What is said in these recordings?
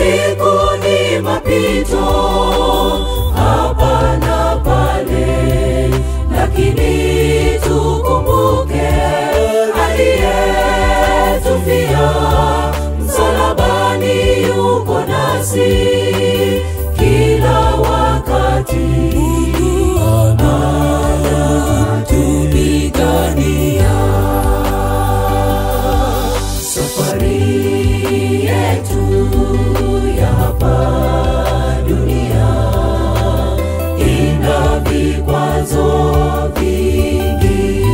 siku ni mapito hapa na pale, lakini tukumbuke aliyetufia msalabani, yuko nasi kila wakati, anatupigania safari yetu ya hapa dunia ina vikwazo vingi,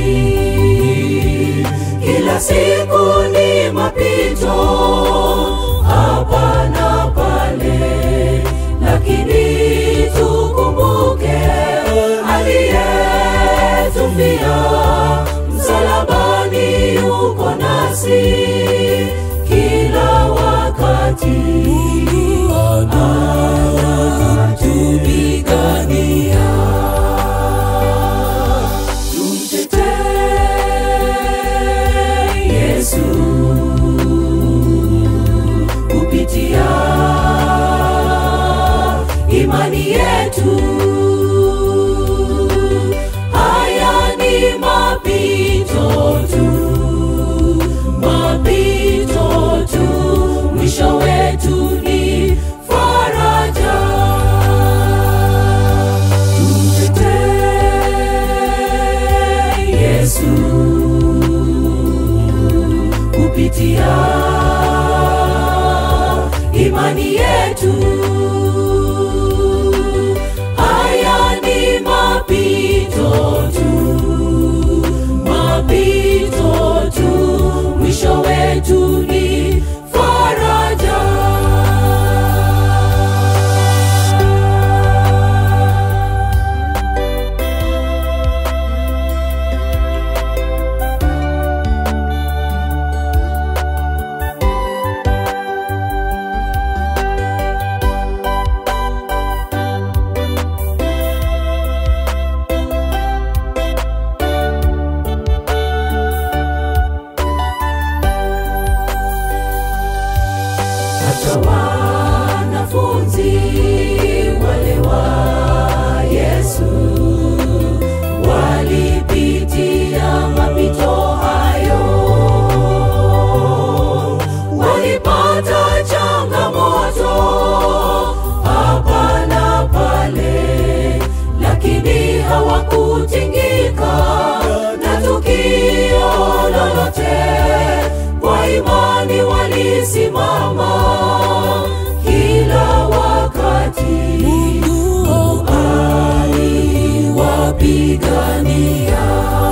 kila siku ni mapito hapa na pale, lakini tukumbuke aliyetufia msalabani, yuko nasi kila wakati, anatupigania. Tumtetee Yesu kupitia imani yetu. Haya ni mapito tu, mapito tu, mwisho wetu ni faraja. Tumtetee Yesu kupitia imani yetu. Haya ni mapito tu, mapito tu, mwisho wetu ni faraja. hata wanafunzi wale wa Yesu walipitia mapito hayo, walipata changamoto hapa na pale, lakini hawakutingika na tukio lolote kwa imani walisimama kila wakati. Mungu aliwapigania.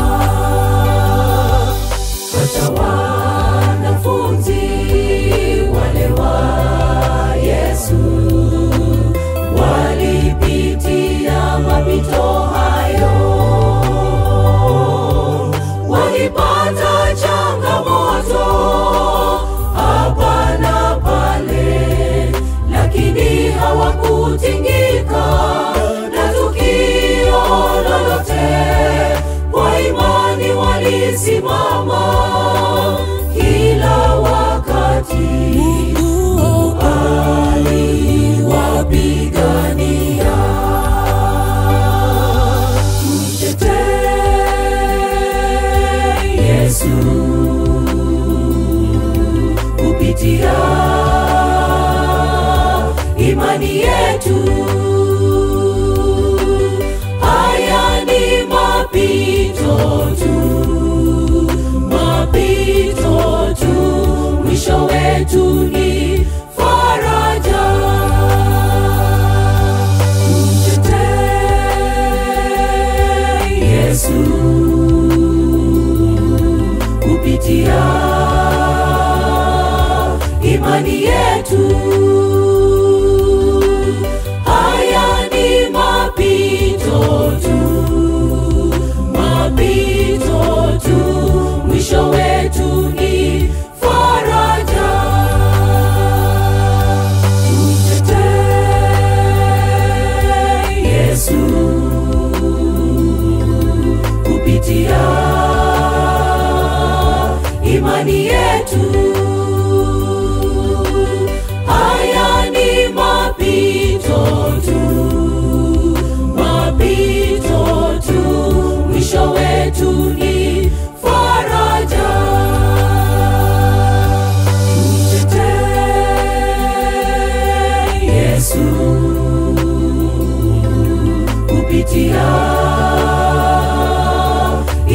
Hata wanafunzi wale wa Yesu walipitia mapito hayo walipata changamoto hapa na pale, lakini hawakutingika na tukio lolote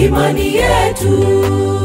imani yetu